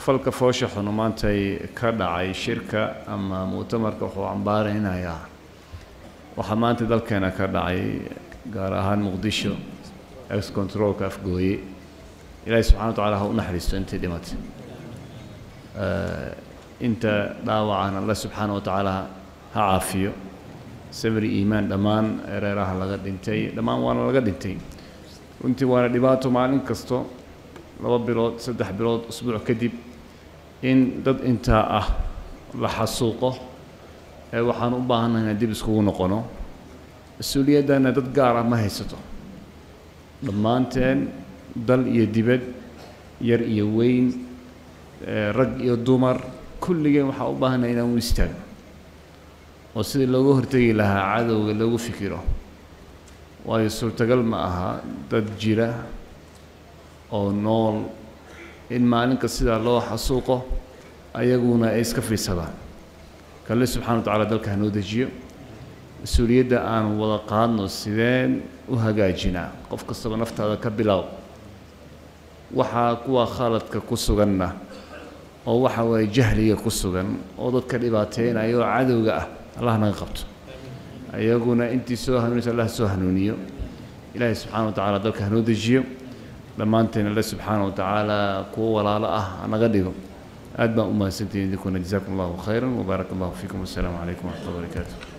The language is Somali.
falka foosha xunu maantay ka dhacay shirka ama mu'tamarka wuxuu cambaaraynayaa waxaa maanta dalkeena ka dhacay gaar ahaan muqdisho ex controlka afgooye ilaahay subxana wa tacala ha u naxariisto intii dhimatay inta dhaawacan alle subxaana wa tacaala ha caafiyo sabri iimaan dhammaan ereeraha laga dhintay dhammaan waana laga dhintay runtii waana dhibaato maalin kasto laba bilood saddex bilood usbuuc kadib in dad intaa ah la xasuuqo ee waxaan u baahannahay inaan dib iskugu noqono mas-uuliyaddana dad gaar ah ma haysato dhammaanteen dal iyo dibad yar iyo weyn rag iyo dumar kulligeen waxaa u baahannahay inaan u istaagno oo sidii looga hortegi lahaa cadowga lagu fikiro waayo suurtagal ma aha dad jira oo nool in maalinka sidaa loo xasuuqo ayaguna ay iska fiidsadaan kalle subxana wa tacala dalka hanoo dejiyo mas-uuliyadda aan wada qaadno sideen u hagaajinaa qof kastaba naftaada ka bilow waxaa kuwa khaladka ku suganna oo waxa waaye jahliga ku sugan oo dadka dhibaateynaya oo cadowga ah allah naga qabto ayaguna intii soo hanuunaysa allah soo hanuuniyo ilaahay subxana wa tacala dalka hanoo dejiyo dhammaanteen alle subxaana wa tacaala kuwo walaalo ah hanaga dhigo aad baan u mahadsantihin idinkuna jazakum allahu khayran wbaarak allahu fiikum wassalaamu calaykum waraxmat ullah barakaatu